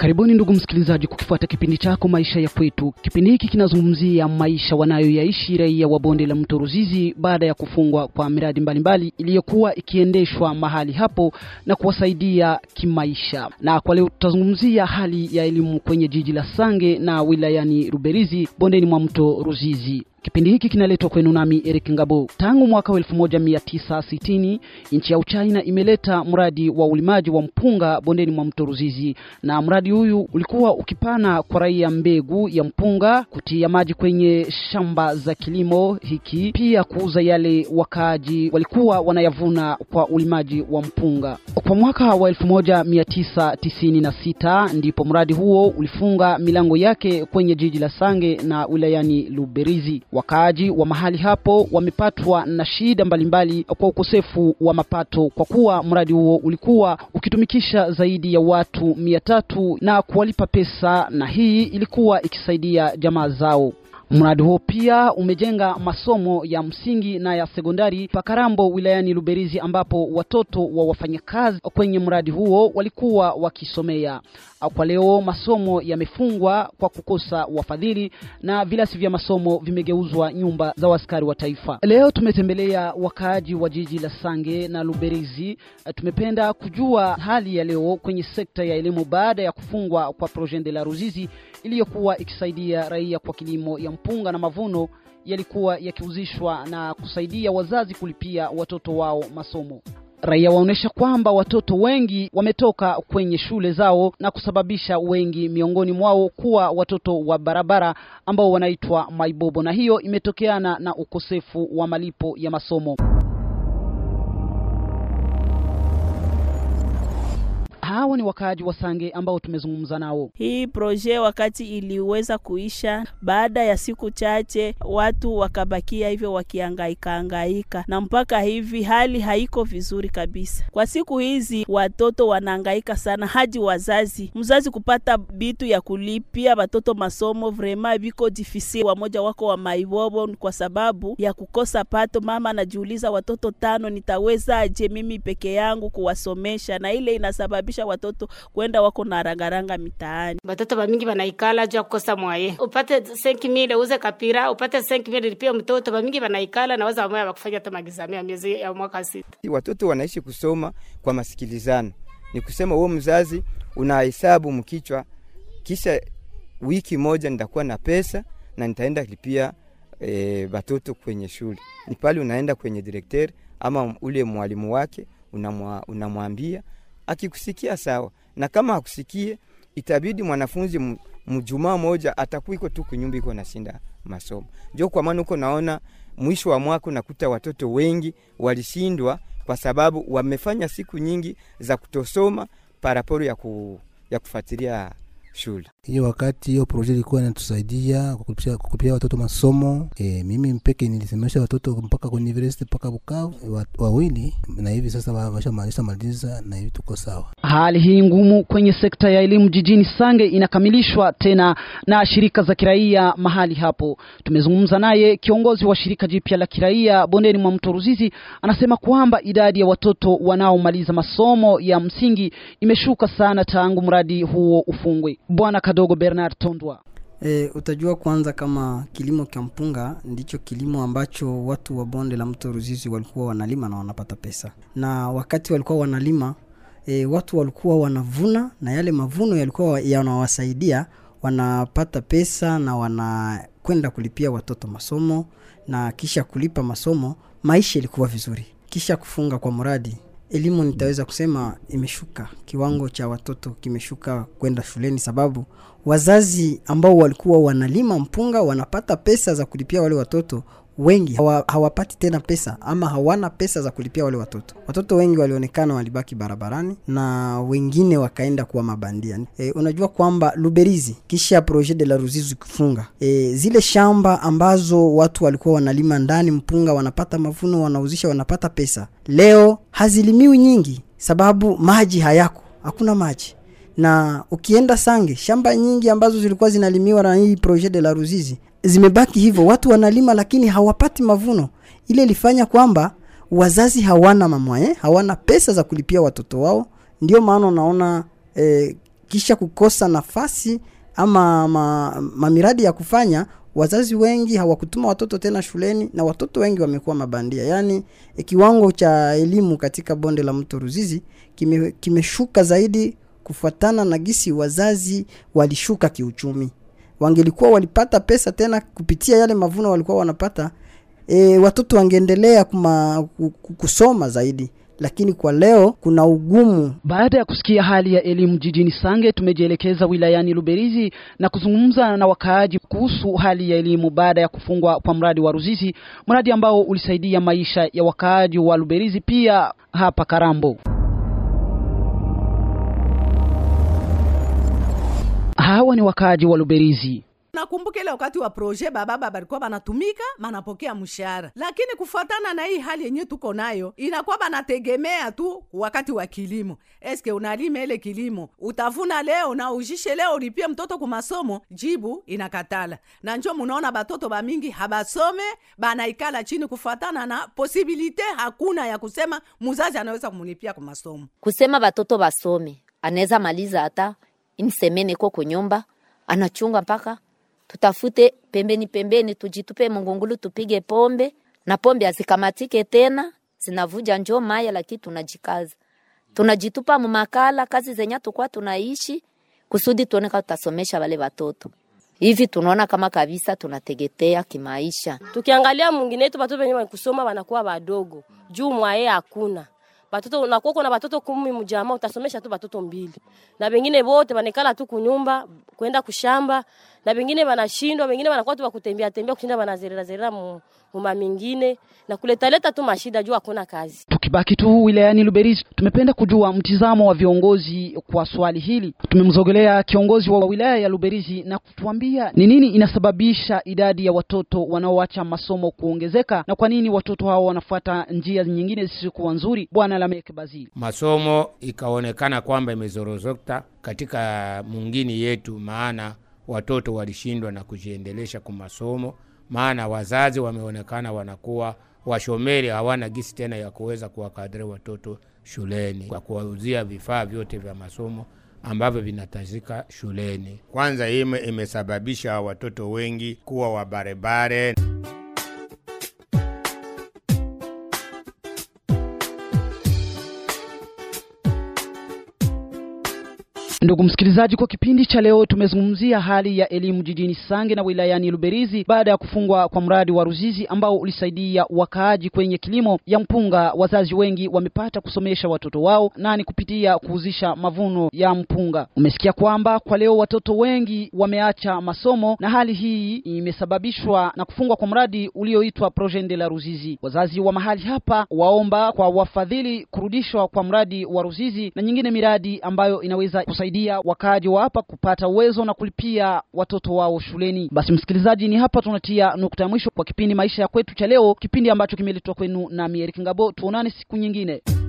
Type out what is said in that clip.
Karibuni ndugu msikilizaji, kukifuata kipindi chako maisha ya kwetu. Kipindi hiki kinazungumzia maisha wanayoyaishi raia wa bonde la mto Ruzizi baada ya kufungwa kwa miradi mbalimbali iliyokuwa ikiendeshwa mahali hapo na kuwasaidia kimaisha. Na kwa leo tutazungumzia hali ya elimu kwenye jiji la Sange na wilayani Ruberizi bondeni mwa mto Ruzizi. Kipindi hiki kinaletwa kwenu nami Eric Ngabo. Tangu mwaka wa 1960 nchi ya Uchina imeleta mradi wa ulimaji wa mpunga bondeni mwa mto Ruzizi, na mradi huyu ulikuwa ukipana kwa raia mbegu ya mpunga, kutia maji kwenye shamba za kilimo hiki, pia kuuza yale wakaaji walikuwa wanayavuna kwa ulimaji wa mpunga. Kwa mwaka wa 1996 ndipo mradi huo ulifunga milango yake kwenye jiji la Sange na wilayani Luberizi. Wakaaji wa mahali hapo wamepatwa na shida mbalimbali kwa ukosefu wa mapato, kwa kuwa mradi huo ulikuwa ukitumikisha zaidi ya watu mia tatu na kuwalipa pesa, na hii ilikuwa ikisaidia jamaa zao. Mradi huo pia umejenga masomo ya msingi na ya sekondari Pakarambo wilayani Luberizi, ambapo watoto wa wafanyakazi kwenye mradi huo walikuwa wakisomea. Kwa leo masomo yamefungwa kwa kukosa wafadhili na vilasi vya masomo vimegeuzwa nyumba za askari wa taifa. Leo tumetembelea wakaaji wa jiji la Sange na Luberizi. Tumependa kujua hali ya leo kwenye sekta ya elimu baada ya kufungwa kwa Projet de la Ruzizi iliyokuwa ikisaidia raia kwa kilimo ya mpunga na mavuno yalikuwa yakiuzishwa na kusaidia wazazi kulipia watoto wao masomo. Raia waonyesha kwamba watoto wengi wametoka kwenye shule zao na kusababisha wengi miongoni mwao kuwa watoto wa barabara ambao wanaitwa maibobo, na hiyo imetokeana na ukosefu wa malipo ya masomo. Hawa ni wakaaji wa Sange ambao tumezungumza nao. Hii proje wakati iliweza kuisha, baada ya siku chache watu wakabakia hivyo wakihangaika hangaika, na mpaka hivi hali haiko vizuri kabisa. Kwa siku hizi watoto wanahangaika sana, hadi wazazi mzazi kupata bitu ya kulipia watoto masomo vrema viko difisi. Wamoja wako wa maibobo kwa sababu ya kukosa pato. Mama anajiuliza watoto tano nitawezaje mimi peke yangu kuwasomesha, na ile inasababisha watoto kwenda wako na rangaranga mitaani. Batoto bamingi banaikala juu ya kukosa mwaye, upate 5000 uze kapira, upate 5000 lipia mtoto. Bamingi banaikala na waza wamoya bakufanya hata magizamia miezi ya mwaka sita. Watoto wanaishi kusoma kwa masikilizano, ni kusema wewe mzazi unahesabu mkichwa, kisha wiki moja nitakuwa na pesa na nitaenda lipia e, batoto kwenye shule. Ni pale unaenda kwenye direkteri ama ule mwalimu wake unamwambia akikusikia sawa, na kama hakusikie itabidi mwanafunzi mjumaa moja atakuwa iko tu kunyumba iko nashinda masomo. Ndio kwa maana uko naona mwisho wa mwaka unakuta watoto wengi walishindwa kwa sababu wamefanya siku nyingi za kutosoma paraporo ya, ku, ya kufuatilia shule. Hiyo wakati hiyo proje ilikuwa inatusaidia kukulipia watoto masomo. E, mimi mpeke nilisemesha watoto mpaka kwa university mpaka Bukavu wawili, na hivi sasa washamaliza maliza, na hivi tuko sawa. Hali hii ngumu kwenye sekta ya elimu jijini Sange inakamilishwa tena na shirika za kiraia mahali hapo. Tumezungumza naye kiongozi wa shirika jipya la kiraia bondeni mwa mto Ruzizi, anasema kwamba idadi ya watoto wanaomaliza masomo ya msingi imeshuka sana tangu mradi huo ufungwe. Bwana Kadogo Bernard Tondwa. E, utajua kwanza kama kilimo cha mpunga ndicho kilimo ambacho watu wa bonde la mto Ruzizi walikuwa wanalima na wanapata pesa, na wakati walikuwa wanalima e, watu walikuwa wanavuna na yale mavuno yalikuwa yanawasaidia wanapata pesa na wanakwenda kulipia watoto masomo, na kisha kulipa masomo maisha ilikuwa vizuri. Kisha kufunga kwa mradi elimu nitaweza kusema imeshuka, kiwango cha watoto kimeshuka kwenda shuleni, sababu wazazi ambao walikuwa wanalima mpunga wanapata pesa za kulipia wale watoto wengi hawa, hawapati tena pesa ama hawana pesa za kulipia wale watoto. Watoto wengi walionekana walibaki barabarani na wengine wakaenda kuwa mabandia. E, unajua kwamba Luberizi kisha Projet de la Ruzizi kufunga e, zile shamba ambazo watu walikuwa wanalima ndani mpunga, wanapata mavuno, wanauzisha, wanapata pesa, leo hazilimiwi nyingi sababu maji hayako, hakuna maji na ukienda Sange shamba nyingi ambazo zilikuwa zinalimiwa na hii Projet de la Ruzizi zimebaki hivyo, watu wanalima lakini hawapati mavuno. Ile ilifanya kwamba wazazi hawana mamwaye, hawana pesa za kulipia watoto wao. Ndio maana unaona eh, kisha kukosa nafasi ama ma, mamiradi ya kufanya wazazi wengi hawakutuma watoto tena shuleni na watoto wengi wamekuwa mabandia yaani e, kiwango cha elimu katika bonde la mto ruzizi kime, kimeshuka zaidi kufuatana na gisi wazazi walishuka kiuchumi wangelikuwa walipata pesa tena kupitia yale mavuno walikuwa wanapata e, watoto wangeendelea kuma, ku- ku- kusoma zaidi lakini kwa leo kuna ugumu Baada ya kusikia hali ya elimu jijini Sange, tumejielekeza wilayani Luberizi na kuzungumza na wakaaji kuhusu hali ya elimu baada ya kufungwa kwa mradi wa Ruzizi, mradi ambao ulisaidia maisha ya wakaaji wa Luberizi pia hapa Karambo. Hawa ni wakaaji wa Luberizi. nakumbuka ile wakati wa proje bababa balikuwa banatumika banapokea mshahara, lakini kufuatana na hii hali yenye tuko nayo inakuwa banategemea tu wakati wa kilimo. Eske unalima ile kilimo utavuna leo na ujishe leo ulipie mtoto ku masomo? Jibu inakatala, na njo munaona batoto bamingi habasome banaikala chini kufuatana na posibilite hakuna ya kusema muzazi anaweza kumulipia ku masomo. kusema batoto basome anaweza maliza hata insemene ko kunyumba anachunga mpaka tutafute pembeni pembeni tujitupe mungungulu tupige pombe na pombe azikamatike tena zinavuja njo maya lakini tunajikaza tunajitupa mumakala kazi zenye tukwa tunaishi kusudi tuone kama tutasomesha wale watoto hivi tunaona kama kabisa tunategetea kimaisha tukiangalia mwingine wetu batoto wenye kusoma wanakuwa wadogo juu mwaye hakuna batoto unakuwa kuna batoto kumi mjama utasomesha tu batoto mbili na bengine bote banekala tu kunyumba kwenda kushamba na bengine banashindwa bengine banakuwa tu bakutembea tembea kushinda banazerera zerera mu muma mingine na kuleta leta tu mashida juu hakuna kazi Tukibaki tu wilayani Luberizi, tumependa kujua mtizamo wa viongozi kwa swali hili. Tumemzogelea kiongozi wa wilaya ya Luberizi na kutuambia ni nini inasababisha idadi ya watoto wanaoacha masomo kuongezeka na kwa nini watoto hao wanafuata njia nyingine zisizokuwa nzuri. Bwana Lamek Bazili. masomo ikaonekana kwamba imezorozokta katika mungini yetu, maana watoto walishindwa na kujiendelesha kwa masomo, maana wazazi wameonekana wanakuwa washomeri, hawana gisi tena ya kuweza kuwakadiri watoto shuleni kwa kuwauzia vifaa vyote vya masomo ambavyo vinahitajika shuleni. Kwanza hii ime- imesababisha watoto wengi kuwa wabarebare. Ndugu msikilizaji, kwa kipindi cha leo tumezungumzia hali ya elimu jijini Sange na wilayani Luberizi baada ya kufungwa kwa mradi wa Ruzizi ambao ulisaidia wakaaji kwenye kilimo ya mpunga. Wazazi wengi wamepata kusomesha watoto wao na ni kupitia kuuzisha mavuno ya mpunga. Umesikia kwamba kwa leo watoto wengi wameacha masomo na hali hii imesababishwa na kufungwa kwa mradi ulioitwa Projet de la Ruzizi. Wazazi wa mahali hapa waomba kwa wafadhili kurudishwa kwa mradi wa Ruzizi na nyingine miradi ambayo inaweza kusaidia wakaaji wa hapa kupata uwezo na kulipia watoto wao shuleni. Basi msikilizaji, ni hapa tunatia nukta ya mwisho kwa kipindi maisha ya kwetu cha leo, kipindi ambacho kimeletwa kwenu na Eric Ngabo. Tuonane siku nyingine.